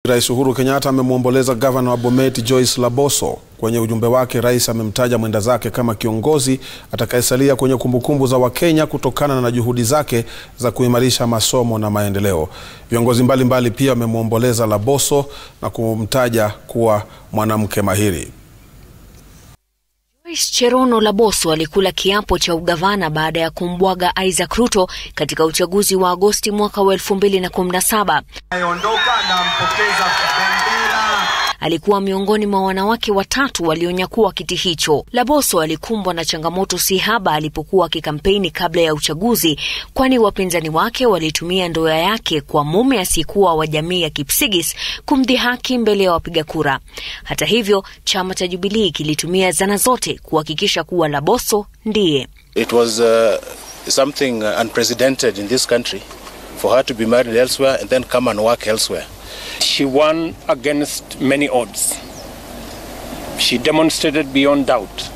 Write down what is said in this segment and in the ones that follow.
Rais Uhuru Kenyatta amemwomboleza gavana wa Bomet Joyce Laboso. Kwenye ujumbe wake, rais amemtaja mwenda zake kama kiongozi atakayesalia kwenye kumbukumbu za Wakenya kutokana na juhudi zake za kuimarisha masomo na maendeleo. Viongozi mbalimbali pia wamemwomboleza Laboso na kumtaja kuwa mwanamke mahiri. Joyce Cherono Laboso alikula kiapo cha ugavana baada ya kumbwaga Isaac Ruto katika uchaguzi wa Agosti mwaka wa 2017. Alikuwa miongoni mwa wanawake watatu walionyakua kiti hicho. Laboso alikumbwa na changamoto si haba alipokuwa akikampeni kabla ya uchaguzi, kwani wapinzani wake walitumia ndoa yake kwa mume asiyekuwa wa jamii ya Kipsigis kumdhihaki mbele ya wapiga kura. Hata hivyo, chama cha Jubilii kilitumia zana zote kuhakikisha kuwa Laboso ndiye. It was uh, something unprecedented in this country for her to be married elsewhere and then come and work elsewhere. She won against many odds. She demonstrated beyond doubt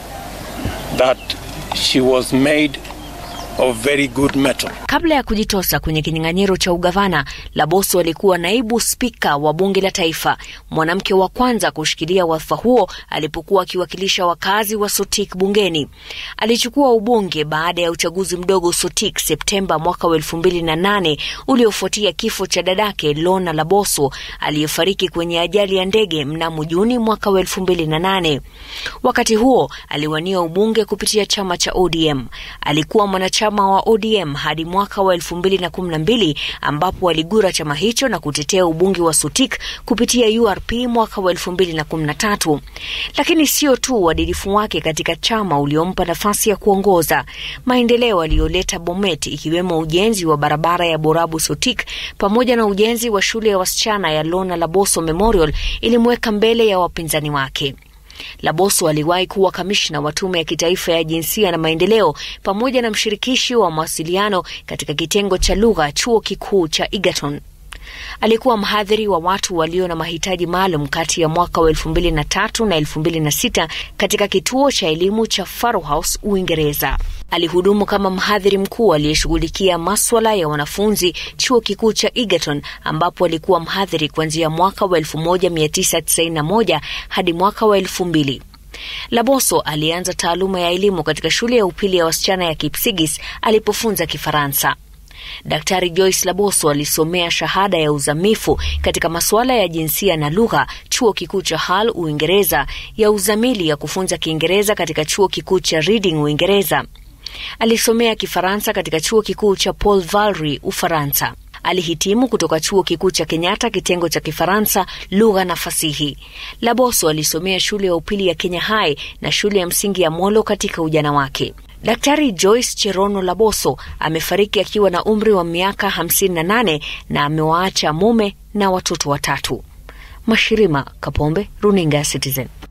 that she was made of very good metal. Kabla ya kujitosa kwenye kinyang'anyiro cha ugavana, Laboso alikuwa naibu spika wa bunge la taifa, mwanamke wa kwanza kushikilia wadhifa huo alipokuwa akiwakilisha wakazi wa Sotik bungeni. Alichukua ubunge baada ya uchaguzi mdogo Sotik Septemba mwaka wa elfu mbili na nane uliofuatia kifo cha dadake Lona Laboso aliyefariki kwenye ajali ya ndege mnamo Juni mwaka wa elfu mbili na nane. Wakati huo aliwania ubunge kupitia chama cha ODM. Alikuwa mwanachama wa ODM hadi mwaka wa elfu mbili na kumi na mbili ambapo aligura chama hicho na kutetea ubunge wa Sotik kupitia URP mwaka wa elfu mbili na kumi na tatu. Lakini sio tu uadilifu wake katika chama uliompa nafasi ya kuongoza maendeleo aliyoleta Bomet, ikiwemo ujenzi wa barabara ya Borabu Sotik pamoja na ujenzi wa shule ya wasichana ya Lona Laboso Memorial ilimweka mbele ya wapinzani wake. Laboso aliwahi kuwa kamishna wa tume ya kitaifa ya jinsia na maendeleo pamoja na mshirikishi wa mawasiliano katika kitengo cha lugha chuo kikuu cha Egerton. Alikuwa mhadhiri wa watu walio na mahitaji maalum kati ya mwaka wa elfu mbili na tatu na elfu mbili na sita katika kituo cha elimu cha Faro House, Uingereza. Alihudumu kama mhadhiri mkuu aliyeshughulikia maswala ya wanafunzi chuo kikuu cha Egerton, ambapo alikuwa mhadhiri kuanzia mwaka wa 1991 hadi mwaka wa 2000. Laboso alianza taaluma ya elimu katika shule ya upili ya wasichana ya Kipsigis alipofunza Kifaransa. Daktari Joyce Laboso alisomea shahada ya uzamifu katika masuala ya jinsia na lugha chuo kikuu cha Hull, Uingereza, ya uzamili ya kufunza Kiingereza katika chuo kikuu cha Reading, Uingereza. Alisomea Kifaransa katika chuo kikuu cha Paul Valéry, Ufaransa. Alihitimu kutoka chuo kikuu cha Kenyatta kitengo cha Kifaransa, lugha na fasihi. Laboso alisomea shule ya upili ya Kenya High na shule ya msingi ya Molo katika ujana wake. Daktari Joyce Cherono Laboso amefariki akiwa na umri wa miaka 58 na amewaacha mume na watoto watatu. Mashirima Kapombe, Runinga Citizen.